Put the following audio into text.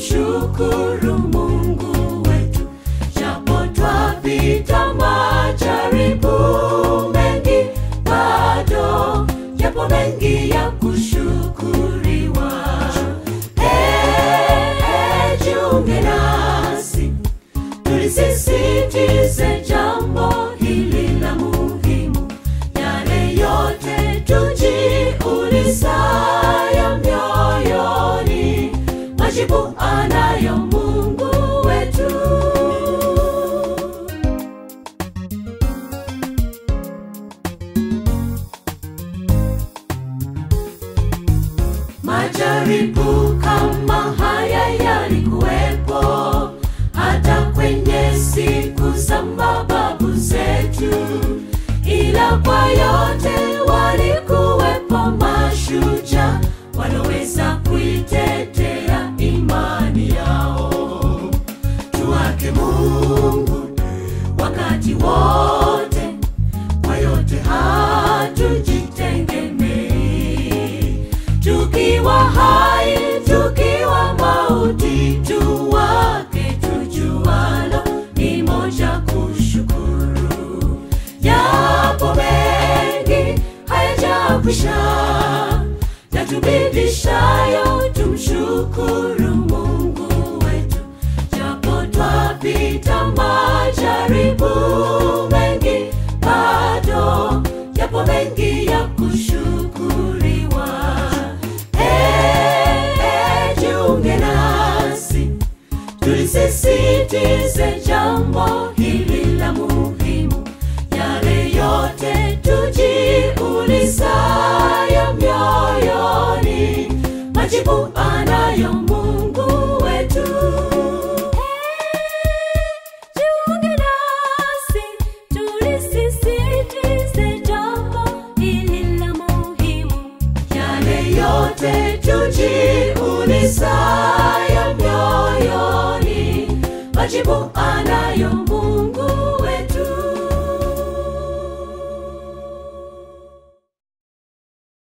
tumshukuru Mungu wetu, japo twapita majaribu mengi, bado yapo mengi ya kushukuriwa. Eh, jiunge nasi tulisisitize jambo hili la muhimu, yale yote tujiulizayo mioyoni, majibu anayo Mungu wetu. Majaribu kama haya yalikuwepo hata kwenye siku za mababu zetu, ila kwa yote walikuwepo mashujaa waloweza kuitetea imani yao. Tuwake Mungu wakati wote, kwa yote hatujitegemei tukiwa hai, tukiwa mauti, tuwake tujualo ni moja kushukuru. Yapo mengi hayajakwisha, yatubidishayo tumshukuru Mungu wetu, japo twapita majaribu mengi, bado yapo mengi ya kushukuriwa. Eh, eh, jiunge nasi tulisisitize jambo hili la muhimu, yale yote tujiulizayo mioyoni, majibu anayo Mungu wetu. Jiunge nasi tulisisitize jambo hili la muhimu, yale yote tujiulizayo mioyoni, majibu anayo